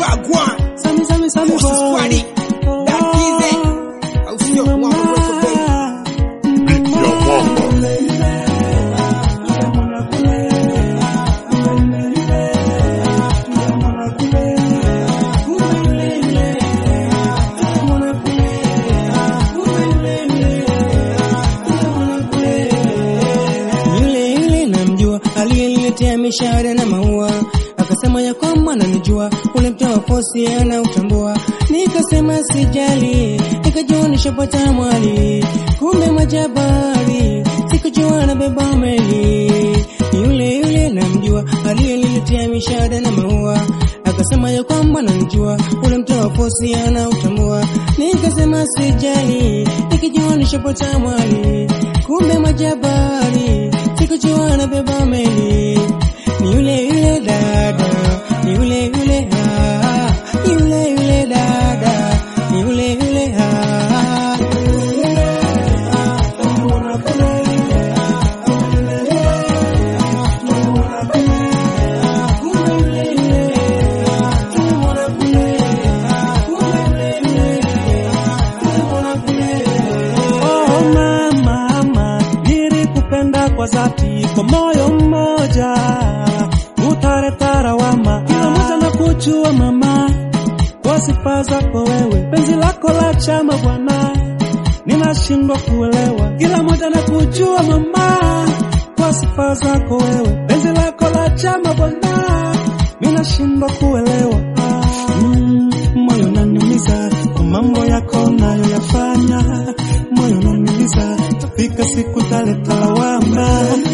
Wagwan, Sami sami sami Forces boy. Squad, Dakize, au sio? Mwamba Mweko Bay. Ya mwamba. Yule yule namjua aliyeniletea mishahara na maua, akasema ya kwamba ananijua, ule mtaa wa posi anautambua. Nikasema sijali, nikajua nishapata mwali, kumbe majabari, sikujua nabeba meli. Yule yule namjua aliyeniletea mishahara na maua, akasema ya kwamba ananijua, ule mtaa wa posi anautambua. Nikasema sijali, nikijua nishapata mwali, kumbe majabari, sikujua anabeba meli. Ni yule yule dada, ni yule yule ah, ni yule yule dada, ni yule yule ah. Oh mama, mama, nilikupenda kwa dhati, kwa moyo mmoja, utaleta lawama, kila mmoja na kujua mama, kwa sifa zako wewe, penzi lako la chama bwana, ninashindwa kuelewa, kila mmoja na kujua mama, kwa sifa zako wewe, penzi lako la chama bwana, ninashindwa kuelewa mm, moyo unaniumiza kwa mambo yako nayoyafanya, moyo unaniumiza, tafika siku taleta lawama.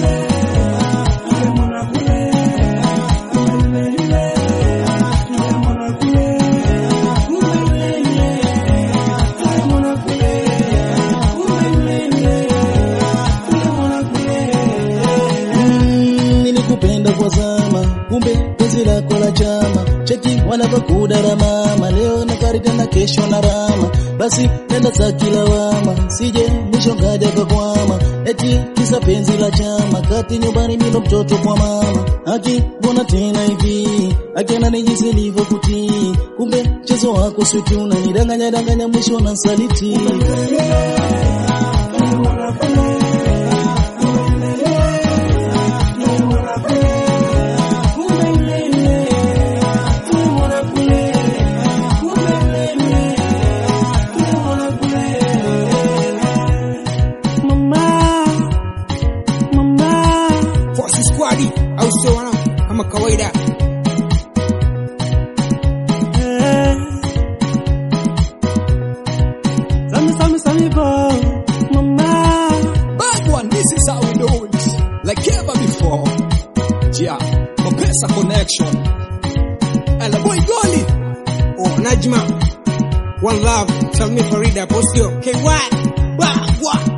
Mm, nilikupenda kwa zama, kumbe penzi lako la chama. Cheki wanavokudara mama, leo na karida na kesho na rama. Basi nenda za kilawama, sije mwisho ngaja kakwama. Eti kisa penzi la chama, kati nyumbani nilo mtoto kwa mama. Aki mbona tena hivi, akiana ni jinsi nilivyokutii. Kumbe mchezo wako switi unanidanganya danganya, mwisho na saliti. Mama, mama, Forces Squad, au sio wanangu? Kama kawaida. eh. Sami, sami, sami, bo, mama. Wagwan, this is how we do it. Like ever before. Yeah, Mapesa connection. And the boy Goli. Oh, Najma. One love. Tell me Farida, Postio. K1. Wagwan.